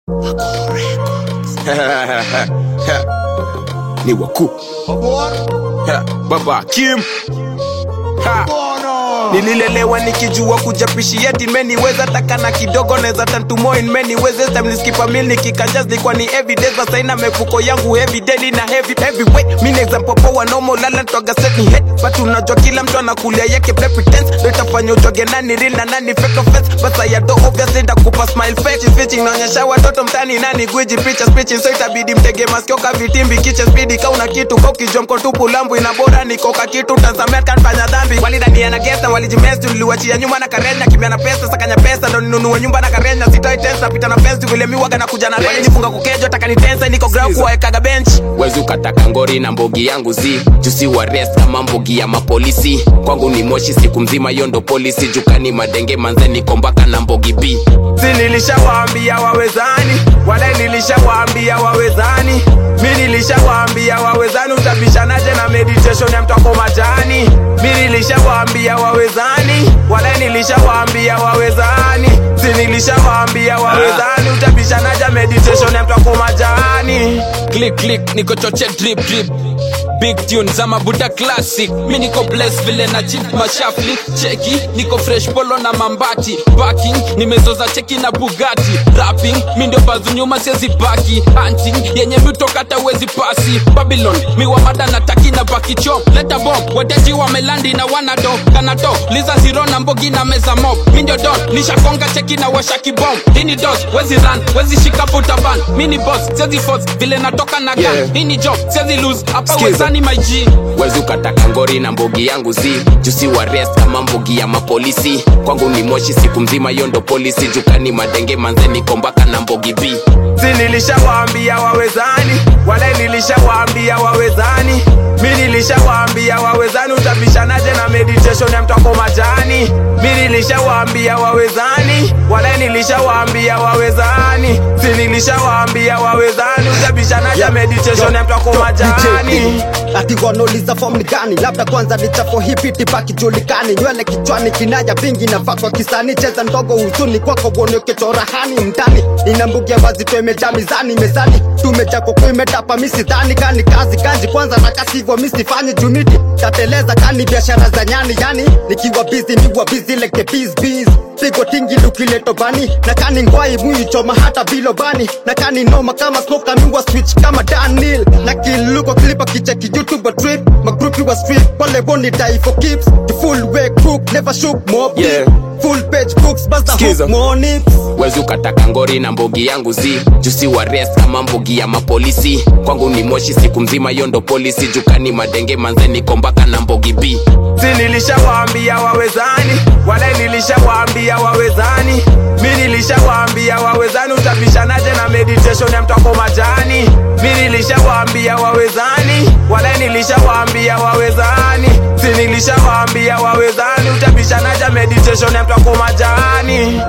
ni wakuu Ha, baba Kim ha. Nililelewa nikijua kujapishi yeti meniweza takana kidogo neza tantumo in many ways this time niskipa meal nikikanjas nilikuwa ni evidence basa ina mefuko yangu heavy daily na heavy heavyweight mimi example power normal lala twaga set ni head but unajua kila mtu anakulia yake play pretense ndio itafanya ujoge nani real na nani fake offense basa ya do obviously ndakupa smile fake fitting naonyesha watoto mtani nani gwiji picha speech so itabidi mtege masikio ka vitimbi kiche speed kauna kitu kwa ukijua mko tupu lambu ina bora niko ka kitu tazamia kanfanya dhambi walidania na gesta walijimesti niliwachia nyuma na karenya kimya na pesa sakanya pesa ndo ninunue nyumba na karenya sitoi tensa pita na fence vile miwaga na kuja na range walijifunga kukejo taka ni tensa niko ground kuwaekaga bench wezi ukataka ngori na mbogi yangu zi jusi wa rest kama mbogi ya mapolisi kwangu ni moshi siku mzima hiyo ndo polisi jukani madenge manzeni kombaka na mbogi b si nilishawaambia wawezani wale nilishawaambia wawezani mi nilishawaambia wawezani utabishanaje na meditation ya mtoko majani mi nilishawaambia wawezani wale nilishawaambia wawezani si nilishawaambia wawezani utabishanaje meditation ya mtoko majani click click niko choche drip drip big tune za mabuda classic mi niko bless vile na chip mashafli cheki niko fresh polo na mambati backing nimezoza cheki na bugati rapping mi ndio bazu nyuma siezi baki hunting yenye mitokata wezi pasi babylon miwa mada na taki na baki chop leta bomb wateji wamelandi na wanado kanato liza zero na mbogi na meza mop mi ndio don nishakonga cheki na washa kibom hini dos wezi run wezi shika putaban mini boss siezi force vile natoka na gun Yeah. hini job siezi lose hapa Skiza. wezani my G wezi ukataka ngori na mbogi yangu zi jusi wa rest kama mbogi ya mapolisi kwangu ni moshi siku mzima hiyo ndo polisi jukani madenge manzeni kombaka na mbogi b si nilishawaambia wawezani wale nilishawaambia wawezani mi nilishawaambia wawezani utabishanaje na meditation ya mtoko majani mi nilishawaambia wawezani wale nilishawaambia wawezani si nilishawaambia wawezani utabishanaje Yeah. meditation ya mtoko majani ati wanauliza form ni gani labda kwanza ni chafo hipi tipaki julikani nywele kichwani kinaya vingi nafaa kwa kisani cheza ndogo huzuni kwako uonekechorahani mtani inambugia wazito imejaa mizani mezani tumeja koko imetapa misidhani kani kazi kazi kwanza na kasivyo misifanyi juniti tateleza kani biashara za nyani yani nikiwa bizi niwa bizi leke biz biz pigo tingi lukileto bani na kani ngwai muyu choma hata bilobani na kani noma kama smoka miwa switch kama danil na kiluko klipa kicheki youtube trip magrupi wa street wale boni die for keeps the full way crook never shook more beat. Yeah. full page books bust the Skiza. hook more nips wezi ukataka ngori na mbogi yangu zi jusi wa rest kama mbogi ya mapolisi kwangu ni moshi siku mzima hiyo ndo polisi jukani madenge manzeni kombaka na mbogi b si nilishawaambia wawezani wale nilishawaambia wawezani mi nilishawaambia wawezani utabishanaje na meditation ya mtoko majani mi nilishawaambia wawezani wale nilishawaambia wawezani si nilishawaambia wawezani utabishanaje meditation ya mtoko majani